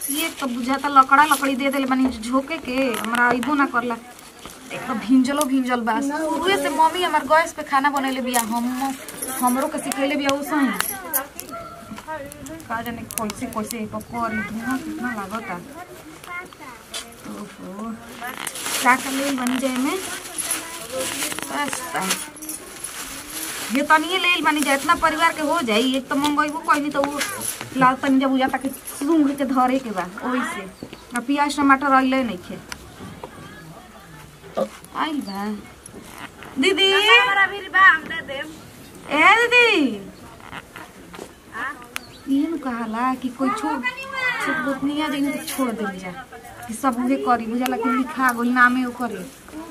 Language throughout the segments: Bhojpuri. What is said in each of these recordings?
ये तो बुझाता लकड़ा लकड़ी दे देले बानी झोके के हमरा अइबो ना करला एक तो भिंजलो भिंजल बा शुरुए से मम्मी हमार गैस पे खाना बनैले बिया हम हमरो के सिखैले बिया उसही का जाने कैसे कैसे एक कर धुआं कितना लागता ओहो का का ले बनी जाए में सस्ता ये तनिए ले बनी जाए इतना परिवार के हो जाई एक तो मंगेबो कहली तो वो लाल तनी जब बुझाता कि सूंघ के धरे के बा ओही से आ प्याज टमाटर अइले नहीं खे आइल बा दीदी ए दीदी ये नु कहाला कि कोई छोड़ छोट गोतनिया जइने तो छोड़ देली जा कि सब उहे करी बुझाला कि लिखा गोल नामे ओकरे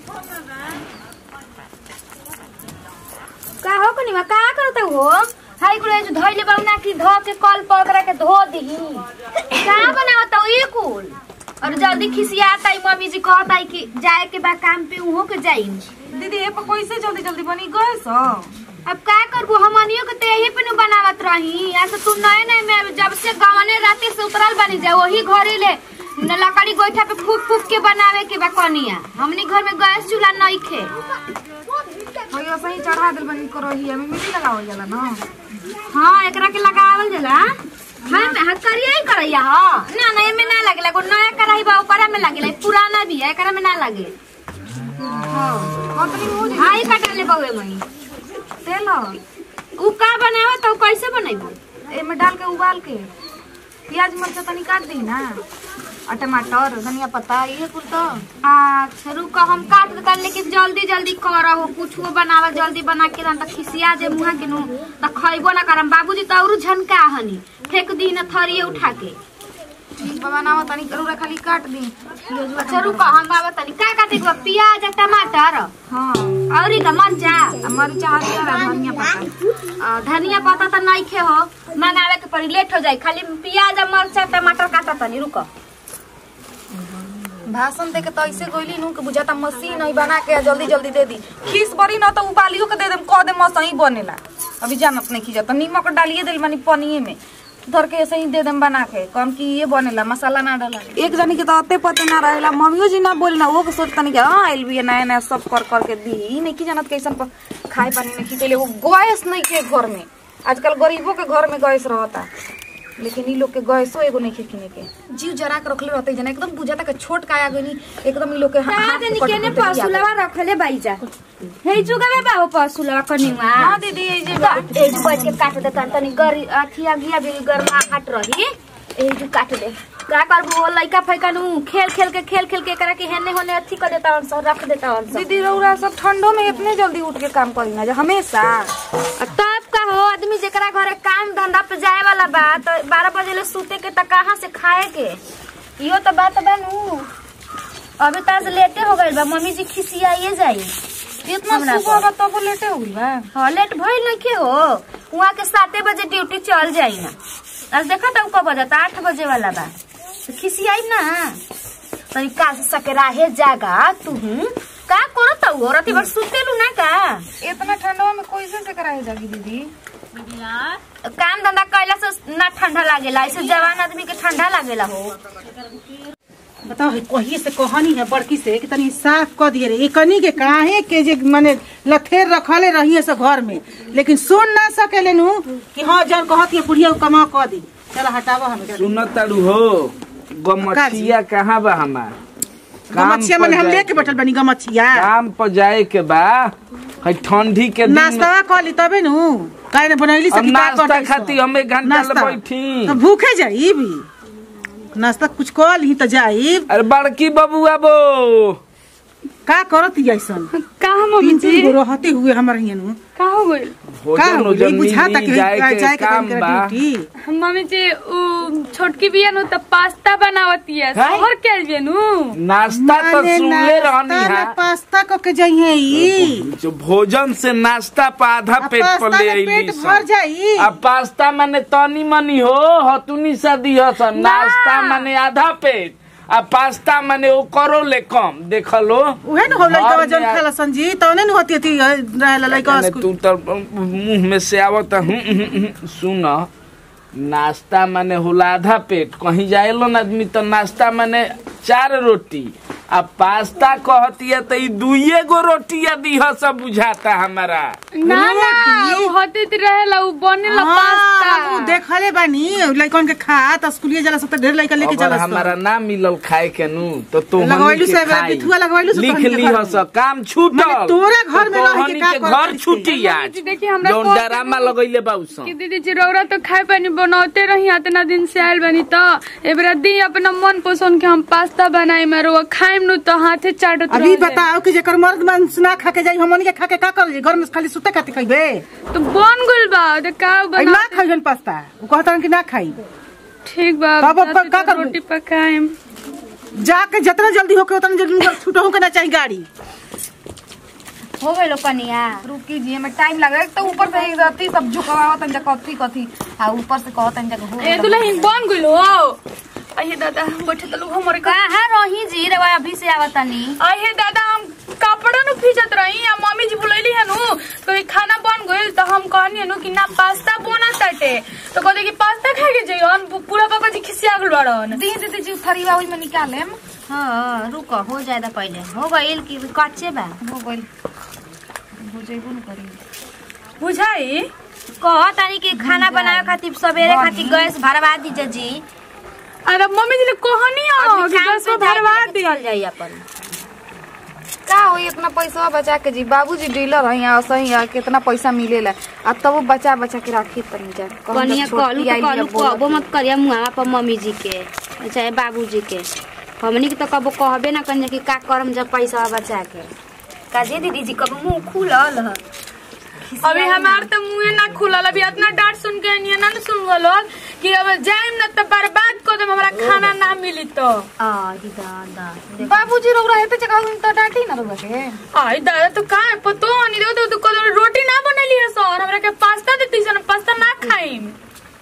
का हो कनी का करत हो हाई कुल जो धइले बाउना की धो के कल पकड़ा के धो दही का बनावत हो ये कुल और जल्दी खिसियाता है मम्मी जी कहता है कि जाए के बा काम पे उहो के जाई दीदी ए पर कैसे जल्दी जल्दी बनी गए सो अब का करबो हमनियो के ते यही पे नु बनावत रही ऐसे तू नए नए में जब से गवने राते से उतरल बनी जा वही घरे ले न लकड़ी गोइठा पे फूक फूक के बनावे के बा कनिया हमनी घर में गैस चूल्हा नहीं खे भैया सही चढ़ा दिल बनी करही हमें मिट्टी लगावल जाला ना हाँ एकरा के लगावल जाला हां में हाथ करिया ही करैया हां ना ना एमे ना लागेला एगो नया कराही बा ओकरा में लागेला ई पुराना भी है एकरा में ना लागे हां कतनी हो हां ई कटा ले बउए मई तेल उ का बनावा तो कैसे बनैबो एमे डाल के उबाल के प्याज मरचा तनी काट दी ना और टमाटर धनिया पत्ता ये कुल तो अच्छा रुक हम काट देता लेकिन जल्दी जल्दी करहो कुछो बनावा जल्दी बना के रन त खिसिया जे मुहा के नु त खइबो ना करम बाबूजी त औरु झनका हनी फेंक दी न थरिए उठा के ठीक बाबा नावा तनी करूरा खाली काट दी प्याज अच्छा रुक हम बाबा तनी का काटे के बा? प्याज आ टमाटर हां औरी का मरचा मरचा हरियर आ धनिया पत्ता आ, धनिया पत्ता त नहीं खे हो मंगावे के पड़ी लेट हो जाई खाली प्याज आ मरचा टमाटर काटा तनी रुक भाषण दे के तो ऐसे गोइली नु के बुझाता मशीन है बना के जल्दी जल्दी दे दी खीस बड़ी ना तो उबालियो के दे देम कह दे मसही बनेला अभी जानत नहीं खींचा तो नीमक डालिए दिल मानी पनिए में धर के ऐसे ही दे देम बना के कम की ये बनेला मसाला ना डाला एक जनी के तो अते पते ना रहेला मम्मियो जी ना बोली ना वो के सोचता नहीं कि हाँ आइल भी है नया नया सब कर कर के दी ई नहीं की जानत कैसन पर खाए पानी नहीं खींचे वो गैस नहीं के घर में आजकल गरीबों के घर में गैस रहता लेकिन ई लोग के गैसो एगो नहीं किने के जीव जरा के रखले रहते जना एकदम बुझाता के छोट काया गनी एकदम ई लोग के हा- हाथ राजनी पकड़ केने के बिया पसुलवा रखले बाईजा हे जुगावे बाबू पसुलवा कनिवा हाँ दीदी ये जे बा- ए जो बैठ के काट दे तनी गरी अथिया गिया भी गरमा हट रही ए जो काट दे का करबो लइका फैका नु खेल खेल के खेल खेल के करा के हेने होने अथी कर देता हन सब रख देता हन सब दीदी रौरा सब ठंडो में इतने जल्दी उठ के काम करी ना जे हमेशा आ तब का हो आदमी जेकरा घरे काम धंधा पे जाए वाला बा तो बारह बजे ले सूते के त कहाँ से खाए के इहो तो बात बा नु अभी ताज लेटे हो गइल बा मम्मी जी खिसियाइए जाई इतना हमरा सुबह बा तब लेटे हो गई बा हाँ लेट भइल नहीं के हो वहाँ के साते बजे ड्यूटी चल जाई ना आज देखा था कब बजता आठ बजे वाला बा तो खिसियाई ना तनी का से सकराहे जागा तू का करत हो रति बस सुतेलू ना का इतना ठंडवा में कैसे से कराए जागी दीदी काम धंधा कैला से ना ठंडा लागेला ऐसे जवान आदमी के ठंडा लागेला हो बताओ है कही से कहानी है बड़की से कि तनी साफ क दिए रे एकनी के काहे के जे माने लथेर रखले रहिए से घर में लेकिन सुन ना सकेले नु कि हां जन कहत है बुढ़िया कमा क दी चल हटावा हम सुनत तारू हो गमछिया कहाँ बा हमार काम गमछिया पर माने हम जाए लेके के बैठल बनी गमछिया काम पर जाए के बा है ठंडी के दिन में- नाश्ता कर ली तबे नु काहे ने बनैली से अब कि का नाश्ता करतै खाती सब? हम एक घंटा ले नाश्ता। बैठी तो भूखे जाई भी नाश्ता कुछ कर ली तो जाई अरे बड़की बबुआ बो का करत ही ऐसन कहाँ मम्मी तीन जी तीन गो रहते हुए हमर हियन का हो गइल का भोजन हो ओजन गई बुझाता मिली कि जाए जाए के के काम बा ड्यूटी मम्मी जी उ छोटकी बिया नु त पास्ता बनावती है हैं? शहर के लिए नु नाश्ता तो माने सुनले रहनी नाश्ता है में पास्ता क के जाइए ई जो भोजन से नाश्ता पर आधा आ पेट पर पास्ता ले में अइली पेट सन। भर जाई अब पास्ता माने तनी मनी हो हतुनी सा दिह सन नाश्ता माने आधा पेट आ पास्ता माने ओ करो ले कम देख लो उहे न हो लइका घर वजन में आ- खाला संजी तौने न होती थी रहला लइका माने स्कूल तू तो मुंह में से आवत हूँ सुन नाश्ता माने होला आधा पेट कहीं जाएलो ना आदमी तो नाश्ता माने चार रोटी आ पास्ता कहतिया तो ई दुइये गो रोटिया दीह सब बुझाता हमारा ना ना उ होते रहेला उ बनेला हाँ, पास्ता उ देखले बानी लइकन के खा त स्कूलिए जाला सब त ढेर लइका लेके अगर जाला हमारा ना मिलल खाए के नु तो तो लगवैलू से बिथुआ लगवैलू से लिख तोहनी के ली घर हस में। काम छूटल माने तोरे घर में तो रह के तोहनी का के करत घर रही? छूटी आज देखिए हमरा जौन को- डरामा लगैले बाउसन कि दीदी चिरौरा तो खाए पानी बनाते रही इतना दिन से आयल बनी तो एबरा दी अपना मन पसंद के हम पास्ता बनाई मारो खाइम नु तो हाथे चाटत अभी रह जाए। बताओ कि जेकर मर्द मांस ना खा के जाई हमनी के खा के का कर घर में खाली सुते खाती खइबे तो बन गुल बा तो का आई बना ना खाइजन पास्ता उ कहतन कि ना खाई ठीक बा तब अब जाते का तो करबू? रोटी पकाएम जाके जितना जल्दी होके उतना जल्दी छूटो के ना चाहिए गाड़ी हो गइलो कनिया रुकी जी हमें टाइम लग रहा है तो ऊपर से एक रत्ती सब झुकवा तन जा कथी कथी आ ऊपर से कहो तन जा हो ए दुल्हन बन गुल हो अहे दादा बैठे तो लोग हमरे का कहाँ रही जी रे अभी से आवतनी अहे दादा हम कपड़ा नु फीचत रही आ मम्मी जी बुलैली है नु तो ई खाना बन गइल तो हम कहनी नु कि ना पास्ता बना ताटे तो कहते कि पास्ता खाए के जइयन पूरा पापा जी खिसिया गल बाड़न दी दीदी जी थरीवा ओई में निकालेम हाँ रुक हो जाए पहले हो गइल कि कच्चे बा हो गइल हो जइबो न करी बुझाई कह तानी कि खाना बनावे खातिर सवेरे खातिर गैस भरवा दीजिए जी अरे मम्मी जी ने कहनी हो कि शाम गैस पे पे भरवा जाके दी चल जाई अपन का होई इतना पैसा बचा के जी बाबूजी डीलर है यहाँ सही है कितना पैसा मिलेला आ तब वो बचा बचा के राखी तनी जा कहूं जब कनिया छोटकी कहलू तो आइली कहलू अब बोलत कहबो मत करिया मुआवा पर मम्मी जी के चाहे बाबूजी के हमनी के तो कबो कहबे ना कनिया कि का करम जब पैसा बचा के काजे दीदी जी कबो मुंह खुलल ह अभी हमार तो मुंह ना खुलल अभी इतना डांट सुन के नहीं ना सुन गलो कि अब जाइम ना तो बर्बाद कर देम हमरा खाना ना मिली तो आ ही दादा बाबूजी रोग रहे थे जगह तो डांटी ना रोग के आई दादा तो का है पतो नहीं दो तो, तो कल रोटी ना बनेली है सर हमरा के पास्ता देती सन पास्ता ना खाइम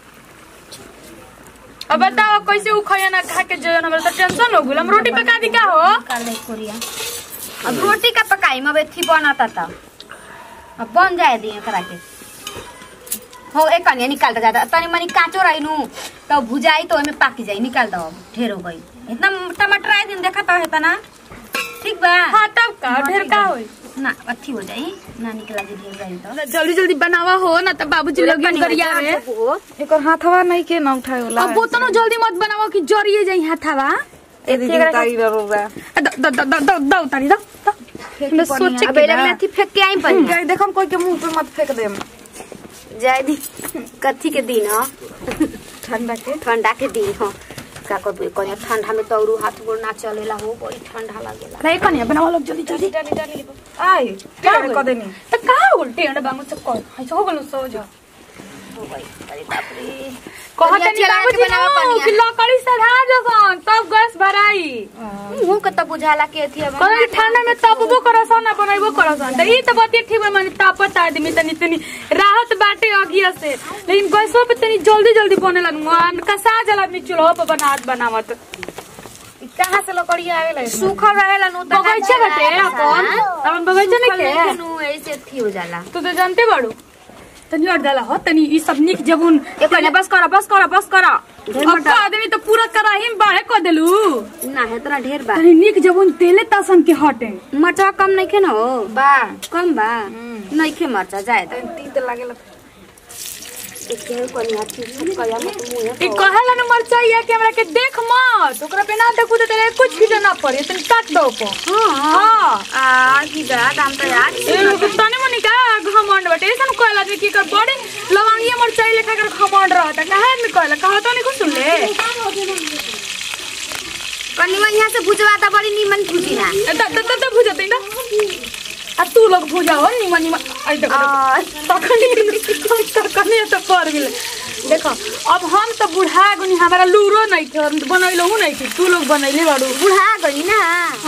अब बताओ कैसे उ खाया ना खा के जयन हमरा तो टेंशन हो गेल हम रोटी पका दी का हो कर दे कोरिया अब रोटी का पकाई अब एथी बनता था अब बन जाए दिए करा के हो एक कनिया निकाल दे जाता तनी मनी काचो रही नु तो भुजाई तो ओमे पाकी जाई निकाल दो अब ढेर हो गई इतना टमाटर आए दिन देखा तो है ना ठीक बा हाँ तब का ढेर का होई ना अथी हो जाई ना निकला जी ढेर जाई तो जल्दी जल्दी बनावा हो ना तो बाबूजी लोग करिया में एकर हाथवा नहीं के ना उठाए होला अब बोतनो जल्दी मत बनावा कि जरिए जाई हाथावा ए दीदी तारी रोग रहा द द द द द द उतारी द मैं सोचे अब कि एले ना में अथी फेंक के आई पड़ी जाई देखो हम कोई के मुंह पे मत फेंक देम जाए दी कथी के दिन ह ठंडा के ठंडा के दिन ह का करबे कनिया ठंडा में तो हाथ गोड़ ना चलेला हो बड़ी ठंडा लागेला नहीं कनिया बनावा लोग जल्दी जल्दी डाली डाली आई क्या टेढ़ कर देनी तो का उल्टी अंडा बांगो से कर ऐसे हो गलो सो जा हो गई अरे बाप रे कहत कनिया नहीं चला के बाबूजी बनावा नो कनिया। कि लकड़ी सधा जसन तब गैस भराई मुंह के तो बुझाला के अथी अब कहले ठंडा में तबबो करसन ना बनैबो करसन त ई त बतिया ठीक बा माने तापत आदमी तनी तनी राहत बाटे अगिया से लेकिन गैसो पे तनी जल्दी जल्दी बने लगन कसा जल आदमी चूल्हा पे बनात बनावत कहाँ से लकड़िया आवेला इसमें? सूखल रहेला नु तो बगैचा बाटे अपन अपन बगैचा नहीं के नु ऐसे अथी हो जाला तू तो जानते बाड़ू तनी और डाला हो तनी ई सब निक जबुन ए कनिया बस कर बस कर बस कर ढेर अब मटा का आदमी तो पूरा कराही में बाढ़े कर देलू ना है तना ढेर बा तनी निक जबुन तेले तासन के हटे मटर कम नहीं खे न हो बा कम बा नहीं खे मरचा जाए तो तीन तो लागेला एके कनिया चीज कया मत मुंह ई कहेला न मरचाइया के हमरा के देख मत ओकरा पे ना देखू तो तेरे कुछ भी ना पड़े तनी काट दो को हां हां आ की दा दाम तो यार ए लोग तने मनी का घमंड बटे ऐसा कहला जे की कर बड़े लवंगिया मरचाई लेखा कर घमंड रहता काहे में कहला कहा तो नहीं कुछ सुन ले कनिया यहाँ से भुजवा दा बड़ी नीमन भुजी ना ए, द द द भुजा दे ना आ तू लोग भुजा हो निमन निमन आई देखो तखनी तखनी तो कर गेल देखो अब हम तो बुढ़ा गुनी हमारा लूरो नहीं थे और बनैलो हूं नहीं थी तू लोग बनैले बाड़ू बुढ़ा गई ना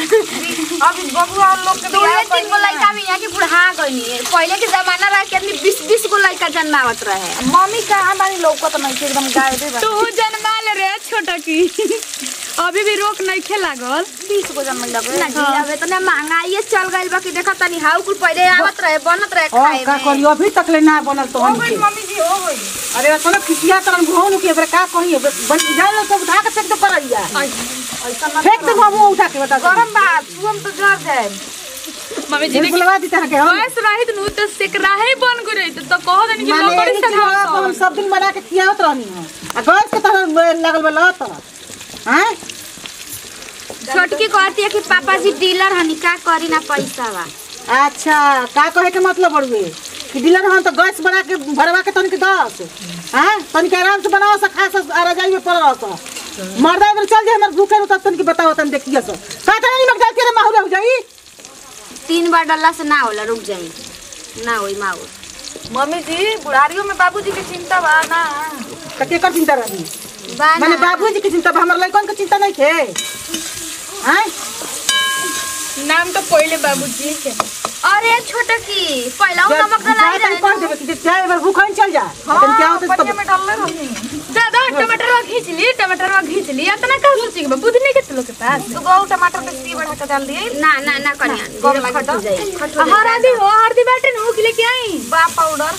अब बबुआ लोग के दो बियाह तीन गो लड़का भी यहाँ के बुढ़ा गई पहले के जमाना रहा कि आदमी बीस बीस गो लड़का जन्मावत रहे मम्मी कहाँ बानी लौकत नहीं थी एकदम गायबे बा तू जन्मा ले रे छोटा की अभी भी रोक नहीं खे लागल बीस गो जमल लगे ना जी अब इतना महंगाई चल गइल बा कि देखा तनी हाउ कुल पहले आवत रहे बनत रहे और खाए का में करी अभी तक ले ना बनल तो हो हम गई मम्मी जी हो गई अरे कोनो खिसिया तरन भौन के एबरे का कही बन जाए तो उठा के फेंक दे परैया फेंक दे बाबू उठा के बता गरम बात तू हम तो जर जाए मम्मी जी जी देखी बुलवा दी तरह के हम गैस रहित नु तो सेकराहे बन गई रही तो कहो देनी कि माने लकड़ी एही से खियावत हम खाओ सब दिन बना के खियावत रहनी हो आ गैस के तरह लगल बा लत हैं छोटकी कहती है कि पापा जी डीलर हनी का करी ना पैसा बा अच्छा का कहे के मतलब बड़ुए कि डीलर हम तो गैस बना के भरवा के तनिक दस हैं तनिक आराम से बनाओ सा खा सा आ रजाई में पड़ रहा सा मर्दा इधर चल जाए हमर भूखे तब तनिक बताओ तन देखिए सो का तनी नमक डाल के रे माहौल हो जाई तीन बार डलला से ना होला रुक जाई ना होई माऊ मम्मी जी बुढ़ारियों में बाबूजी के चिंता बा ना त के कर चिंता रही बा माने ना बाबूजी के चिंता बा, हमर लइकन के चिंता नहीं थे हैं नाम तो पहले बाबूजी के अरे छोटकी पहला उ नमक डलाई जा तनी कर रहे देबे कि जाए एबार भूखन चल जा तनी क्या होता पनिया तब में डालले रही दादा टमाटर खींच ली टमाटर खींच ली इतना का सोची के बुद्धि नहीं के लोग के पास दू गो टमाटर के सी बढ़ा के डाल दिए ना ना ना कन्या कम जीरा खटा? खट हो जाई खट हो हरदी हो हरदी बाटे नु के लेके आई बा पाउडर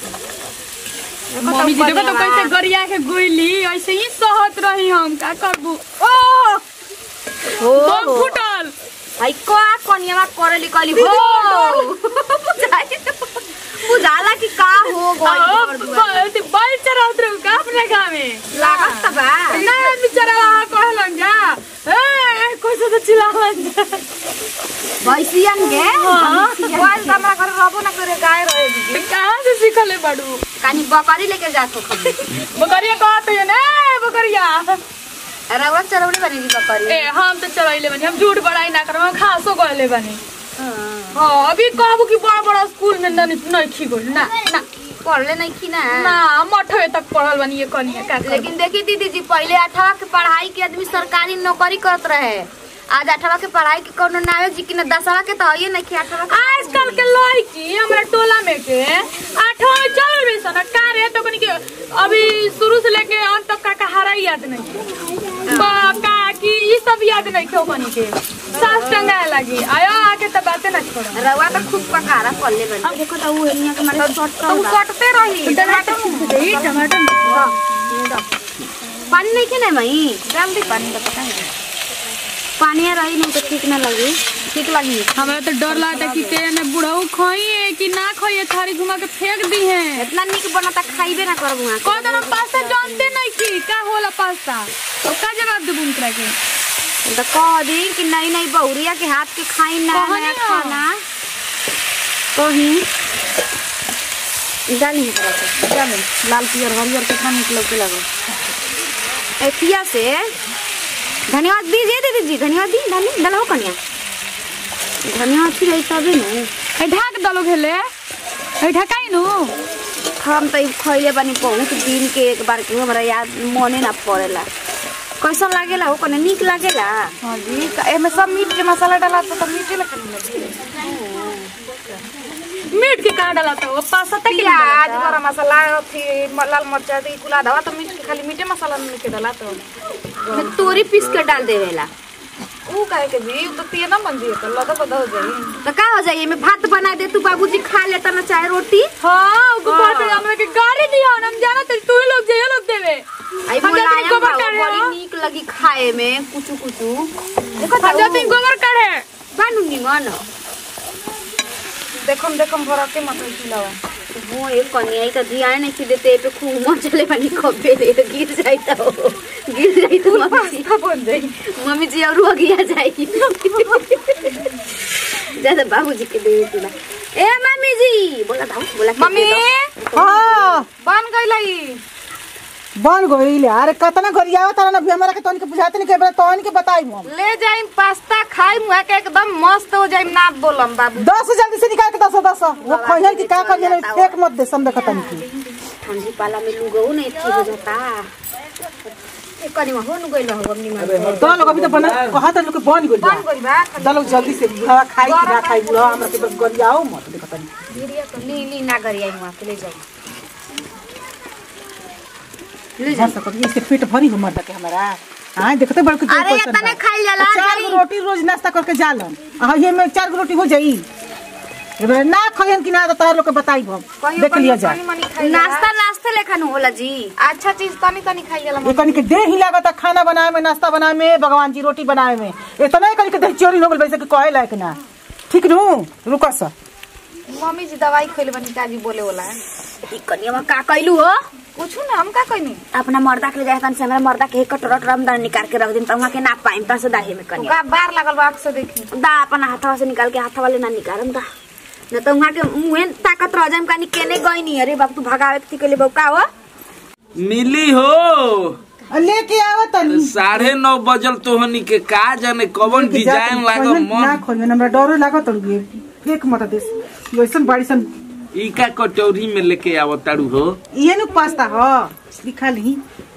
मम्मी जी देखो तो कैसे गरिया के गोइली ऐसे ही सहत रही हम का करबू ओ हो बम फुटल भाई का कन्या करली कली हो बुझाई बुझाला कि का हो गई बल चराउत रहू का अपने गाँव में लागत त बा ना आदमी चरावा कहलन जा ए कैसे तो चिल्लावन जा भैसियन के मोबाइल तो हमरा घर रहबो ना करे गाय रहे दीदी तो कहाँ से सीखले बड़ू कानी बकरी लेके जात हो खबे बकरिया कहत है ना बकरिया रवा चरौड़ी बनेगी बकरी ए हम तो चलैले बनी हम झूठ बड़ाई ना करब हम खासो कहले बनी हाँ अभी कहबू कि बड़ा बड़ा स्कूल में नहीं नहीं खी गोल ना ना पढ़ले नहीं की ना ना मठवे तक पढ़ल बनी ये कनिया का करबू? लेकिन देखी दीदी जी पहले अठारह के पढ़ाई के आदमी सरकारी नौकरी करत रहे आज अठारह के पढ़ाई के कोनो नावे जी की ना दसवा के तो है नहीं कि अठारह के आजकल के लड़की हमरा टोला में के आठवां में चल रही सन का रे तो कनी के अभी शुरू से लेके अंत तक का कहारा ही याद नहीं बा का की ई सब याद नहीं क्यों कनी के सास टंगा लगी आयो आके तो बातें ना छोड़ो रवा तो खूब पकारा पल्ले बन देखो तो वो एनिया के मारे शॉर्ट तो उ कटते रही टमाटर टमाटर पानी नहीं खेने मई डाल दी पानी का पता नहीं पानी रही नहीं तो ठीक ना लगी ठीक लगी हमरा तो डर लगता कि के ने बुढ़ऊ खोई कि ना खोई थारी घुमा के फेंक दी है इतना निक बनता खाइबे ना करबू वहाँ कौन हम पास्ता जानते नहीं की का होला पास्ता तो का जवाब देबू उनकरा के तो कह दी कि नहीं नहीं बहुरिया के हाथ के खाई ना कहनी नया ना। खाना कहीं डाली है तरह से डाल लाल पियर हरियर कितना निक लगे लगो एथिया से धन्यवाद दीजिए दीदी जी धन्यवाद दी डाली डलो कन्या धन्यवाद थी रही तभी न ए ढाक दलो घेले ए ढकाई नु हम तो ई खइले बानी बहुत दिन के एक बार के हमरा याद मने ना पड़ेला कैसन लागेला हो कने निक लागेला हाँ जी का- एमे सब मीट के मसाला डाला तो तब मीठे लगने लगी मीट के कहाँ डाला तो पास्ता तक के प्याज गरम मसाला थी म- लाल मरचा दी कुला दवा तो मीट के खाली मीठे मसाला में के डाला तो में तोरी पीस के डाल देवेला ऊ काहे के जी उ तो पिए ना बन जी तो लदा बदा हो जाई तो का हो जाइए मैं भात बना दे तू बाबूजी खा लेता ना चाहे रोटी हाँ उनको बात है हमरा के गाड़ी दिया हम जाना तो तू ही लोग जाइए लोग देवे आई हम जाते हैं मुलायम गोबर भाव काढ़े बड़ी हो। निक लगी खाए में कुचू कुचू देखो हम जाते हैं गोबर काढ़े बानू निमन देखम देखम भरा के मत खिलावा वो एक कन्या ही तो ध्यान नहीं देते पे खूब मचले बनी कबे रे गिर जाई तो गिर जाई तो मम्मी जी बन जाई मम्मी जी और हो गया जाई ज्यादा बाबूजी के दे देती ना ए मम्मी जी बोला था बोला के मम्मी दे दो। हां बन गईलाई बन गइल अरे कतना गरियावत तारा ना भी हमरा के तोन के बुझाते नहीं के एबरे तोन के बताई हम ले जाइम पास्ता खाई मुआ के एकदम मस्त हो जाइम ना बोलम बाबू दस जल्दी से निकाल के दस दस वो खइहन की का करिए फेक मत दे सम देखतन की ठंडी पाला में लुगो नहीं ठीक हो जाता एक कनी में हो न गइल हो मम्मी मां तो लोग अभी तो बना कहा था लोग के बन गइल बन गई बा चलो जल्दी से बुढ़ा खाई कि ना खाई बुढ़ा हमरा के बस गरियाओ मत देखतन धीरे तो ली ली ना करी आई वहां के ले जाई ले जा सकत इससे पेट भरी हो मर्द के हमारा हाँ देखते बड़ के तेल अरे कैसन इतने बा। खाइल जाला, चार गो जाई। रोटी रोज नाश्ता करके जालन हाँ ये में चार गो रोटी हो जाई एबारे ना खइहन कि ना तो तार लोग के बताई हम कहियो देख लिया कहियो जा तनी मनी खाई जाला। नाश्ता नाश्ते लेखा न होला जी अच्छा चीज तनी तनी खाई जाला ये कनी के देह ही लागत खाना बनाए में नाश्ता बनाए में भगवान जी रोटी बनाए में इतना ही कनी के देह चोरी हो गइल वैसे कि कहे लायक ना ठीक नु रुका सा मम्मी जी दवाई खइले बनी काजी बोले वाला है ई कनिया का कइलू हो कुछ ना हम का कहनी अपना मर्दा के ले जाए तन से हमरा मर्दा के एक कटोरा टरम दार निकाल के रख दिन त वहां के ना पाइम त से दाहे में कनिया का बार लागल बा आँख से देखी दा अपन हाथवा से निकाल के हाथवा ले ना निकालम दा न त वहां के मुहे ताकत रह जाम कानी केने गई नहीं अरे बाप तू भगावे के के ले बौका हो मिली हो आ, लेके आवा तनी साढ़े नौ बजल तोहनी के का जाने कवन लेके जा डिजाइन तनी। लागल खइहन- ना मन खइहन हमरा डरो लागत तड़ी फेक मत देस वैसन बाड़ी सन ई का कटोरी में लेके आवो तारू हो ये नु पास्ता ह दिखा ली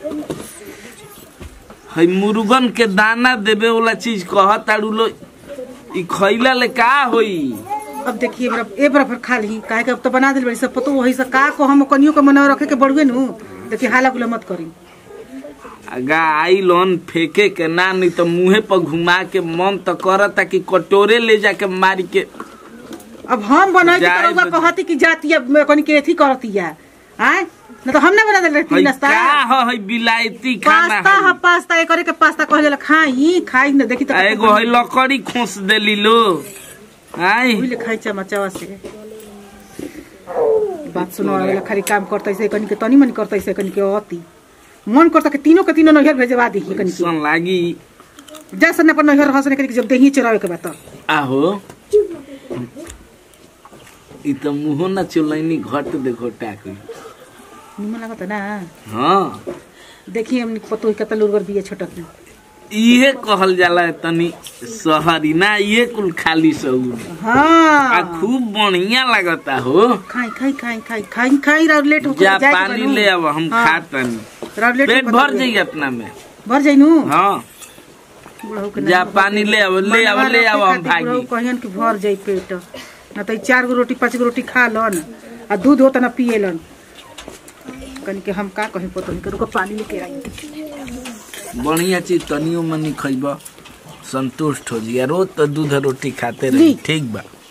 हई मुर्गन के दाना देवे वाला चीज कह तारू लो ई खइला ले का होई अब देखिए मेरा ए बराबर खा ली काहे के अब तो बना दिल बड़ी सब पतो वही से का को हम कनियो के मना रखे के बड़ुए नु देखिए हाला गुला मत करी अगा आई लोन फेंके के ना नहीं तो मुंहे पर घुमा के मन तो करता कि कटोरे ले जाके मारी के अब हम बनाई के जाए तरौआ बजे। कहती कि जाती है कनी के एथी करती है आय न तो हम ना बना दिल रहती हई नाश्ता का हो हई बिलायती खाना पास्ता हई ह पास्ता ए करे के पास्ता कहले ला खाई खाई न देखी तो आ एगो हई लकड़ी खोस देली लो आई ले खाई चमचवा से बात सुनो वाला खाली काम करता से कनी के तनी मनी करता से कनी के अति मन करता कि तीनों के तीनों नैहर भेजवा दी कनी के सन लागी जा सने पर नैहर हंसने कनी के जब देही चरावे के बात आहो ई त मुहो न चुलैनी घट देखो टाक निमन लागत ना हाँ देखिए हमने पतो ही कतल उर्वर बिया छोटक में इहे कहल जाला तनी शहरी ना ये कुल खाली सऊर आ हाँ खूब बढ़िया लगता हो खाई खाई खाई खाई खाई खाई राव लेट हो जा पानी ले अब हम हाँ। खातनी राव लेट पेट भर जाई अपना में भर जाई नु हाँ बुढ़ऊ के जा ना- पानी ले अब ले अब ले अब हम बुढ़ऊ भागी कहियन कि भर जाई पेट ना तो ई चार गो रोटी पांच गो रोटी खा लन आ दूध होता ना पिए लन कनी के हम का कहीं पतो नहीं रुको पानी लेके आई बढ़िया चीज तनियो मनी खइब संतुष्ट हो जिया रोज तो दूध रोटी खाते ली। रही ठीक बा